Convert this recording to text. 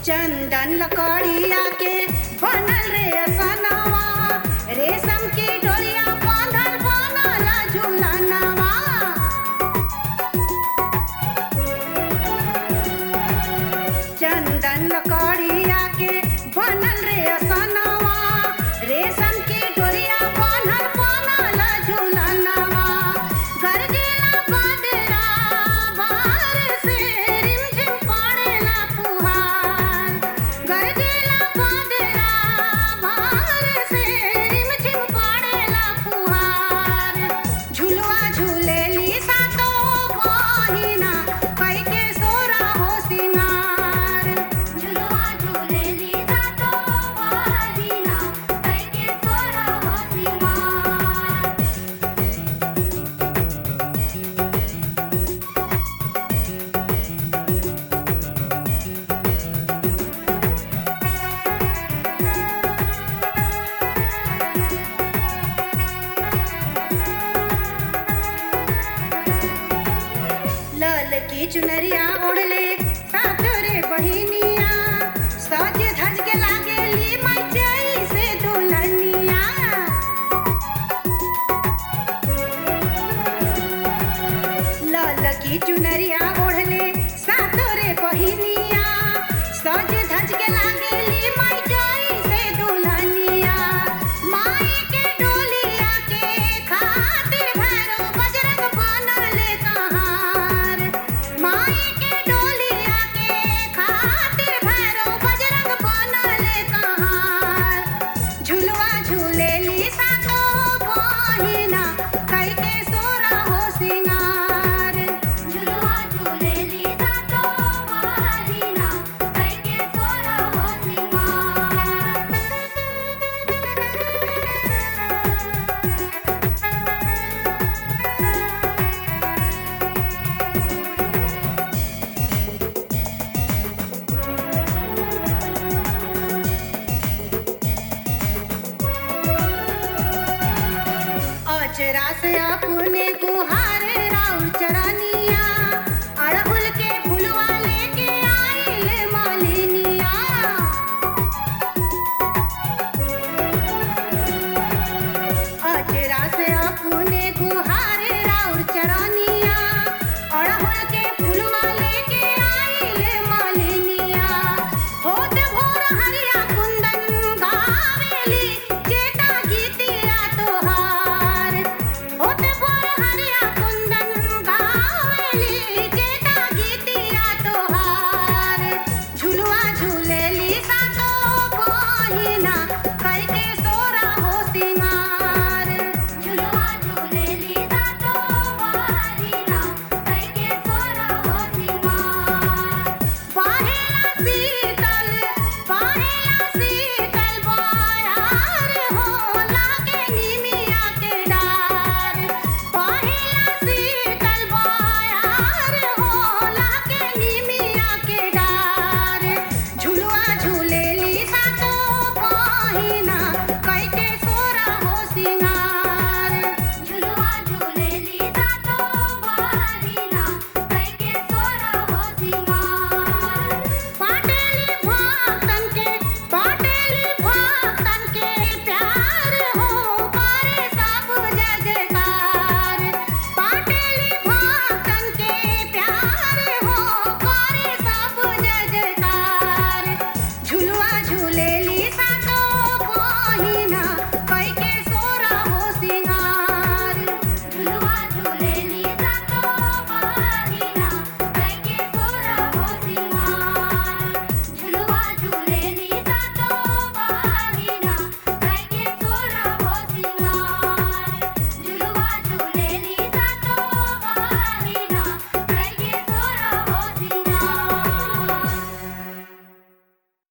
चंदन लकड़िया के बनल रे असनवा रेशम की डोरिया बांधल बनल झूलनवा चंदन लकड़िया के बनल रे असनवा रेशम की डोरिया बांधल बनल झूलनवा गरजेला बदरा बाहर से रिमझिम पड़ेला फुहार गरजेला बदरा बाहर से रिमझिम पड़ेला फुहार झुलवा झूलेली सातो बहिना कई के सोरा हो सिंगार झुलवा झुलेली जातो बहिना कैके सोरा हो सिंगार लाल की चुनरिया ओढ़ले सातरे बहिनिया सज धज के लागेली मचई से दुल्हनिया लाल की चुनरिया ओढ़ले सातरे बहिनिया सज धज के लागेली मचई से दुल्हनिया माई के डोलिया के खातिर भैरो बजरंग बनल कहार माई के डोलिया के खातिर भैरो बजरंग बनल कहार झुलवा झूलेली सातो बहिना कई के सोरा हो सिंगार झुलवा झुलेली जातो बहिना कैके सोरा हो सिंगार अचरा से अपने गुहारे राउर चरण